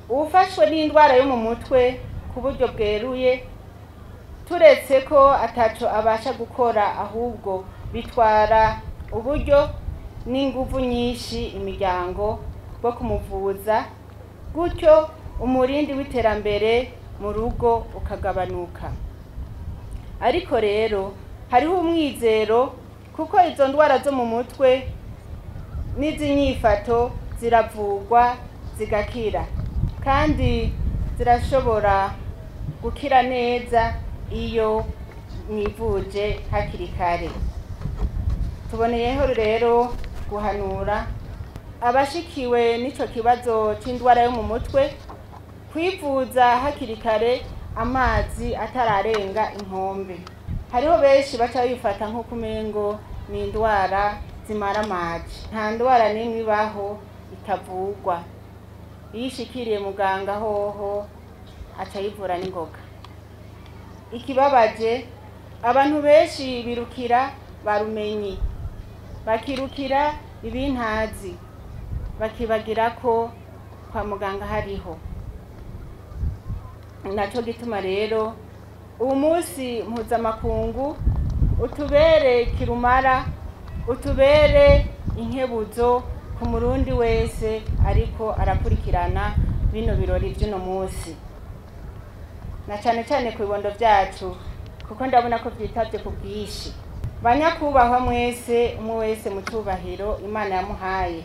uwufashwe n'indwara yo mu mutwe ku buryo bweruye turetse ko ataco abasha gukora ahubwo bitwara uburyo n'inguvu nyinshi imiryango bwo kumuvuza gutyo umurindi w'iterambere mu rugo ukagabanuka ariko rero hariho umwizero kuko izo ndwara zo mu mutwe n'izinyifato ziravurwa zigakira kandi zirashobora gukira neza iyo mwivuje hakiri kare tuboneyeho rero guhanura abashikiwe n'ico kibazo c'indwara yo mu mutwe kwivuza hakiri kare amazi atararenga inkombe hariho benshi baca bifata nk'uko umengo ni indwara zimara amaji nta ndwara n'imwe ibaho itavugwa iyo ishikiriye muganga hoho aca yivura n'ingoga ikibabaje abantu benshi birukira barumenyi bakirukira ibintazi bakibagira ko kwa muganga hariho naco gituma rero uwu munsi mpuzamakungu utubere kirumara utubere inkebuzo ku murundi wese ariko arakurikirana bino birori vy'uno munsi na cane cane ku bibondo vyacu kuko ndabona ko vyitavye ku bwinshi banyakubahwa mwese umwe wese mu cubahiro imana yamuhaye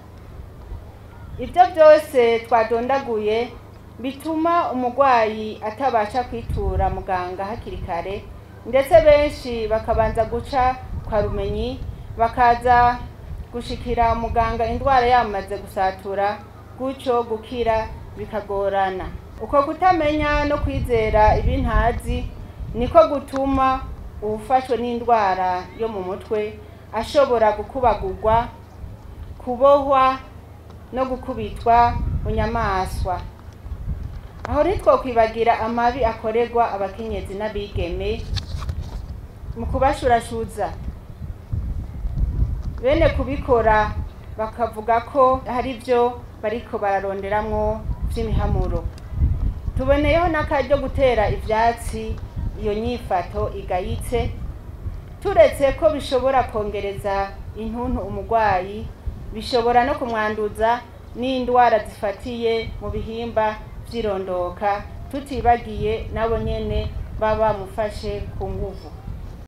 ibyo byose twadondaguye bituma umurwayi atabasha kwitura muganga hakiri kare ndetse benshi bakabanza guca kwa rumenyi bakaza gushikira muganga indwara yamaze gusatura gutyo gukira bikagorana uko kutamenya no kwizera ibintazi niko gutuma uwufashwe n'indwara yo mu mutwe ashobora gukubagurwa kubohwa no gukubitwa bunyamaswa aho ntitwokwibagira amabi akorerwa abakenyezi n'abigeme mu kubashurashuza bene kubikora bakavuga ko hari byo bariko bararonderamwo vy'imihamuro tuboneyeho n'akaryo gutera ivyatsi iyo nyifato igayitse turetse ko bishobora kongereza intuntu umurwayi bishobora no kumwanduza n'indwara zifatiye mu bihimba vy'irondoka tutibagiye nabo nyene baba bamufashe ku nguvu